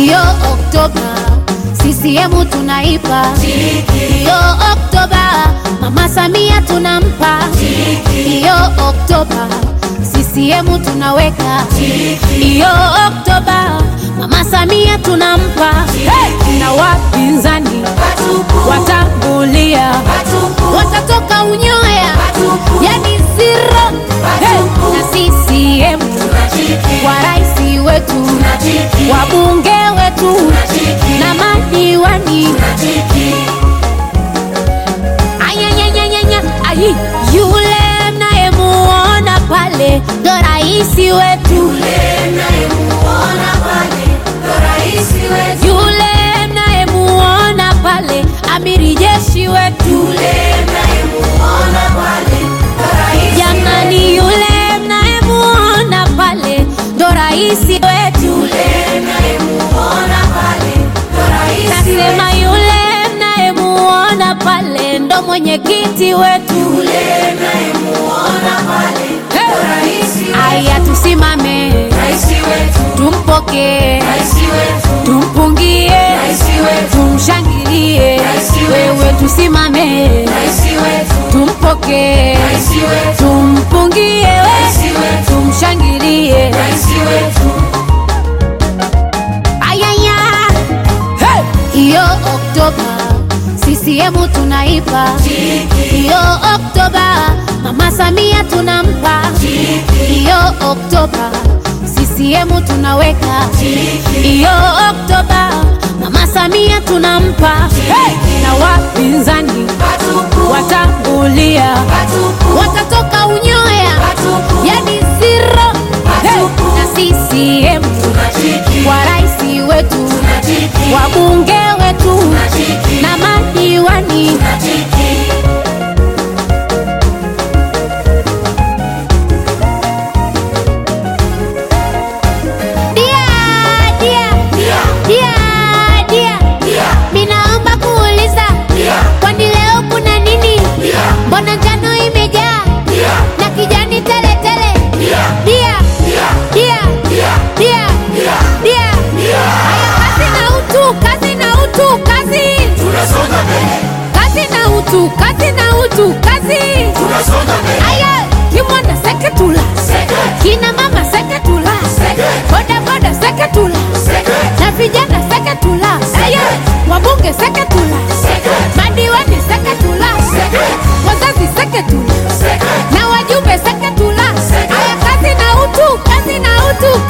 Iyo Oktoba CCM tunaipa, iyo Oktoba Mama Samia tunampa, iyo Oktoba CCM tunaweka, iyo Oktoba Mama Samia tunampa, hey! na wapinzani watangulia, watatoka unyoya, yani zero, hey! na CCM kwa rais wetu, wabunge wetu na madiwani ayanyanyanyanya ayi yule mnayemuona pale ndo raisi wetu yule mnayemuona pale amiri jeshi wetu jamani yule mnayemuona pale ndo raisi wetu nasema yule mnayemuona pale ndo mwenyekiti wetu Hey! aya tusimame tumpokee tumpungie tumshangilie wewe tusimame tumpokee tumpungie we tumshangilie ayaya hey! iyo oktoba CCM tunaipa iyo oktoba mama samia tunampa iyo oktoba CCM tunaweka iyo oktoba mama samia tunampa hey! na wapinzani watangulia watatoka unyoya yani zero hey! na CCM kwa rais wetu wabunge wetu na madiwani dia dia dia dia minaomba kuuliza kwani leo kuna nini mbona njano imejaa na kijani tele tele dia dia dia dia haya kazi na utu kazi na utu kazi kazi na utu kazi na utu kazi aya kimwanda seketula kina mama seketula boda boda seketula na vijana seketula aya wabunge seketula madiwani seketula wazazi seketula na wajumbe seketula aya kazi na utu kazi na utu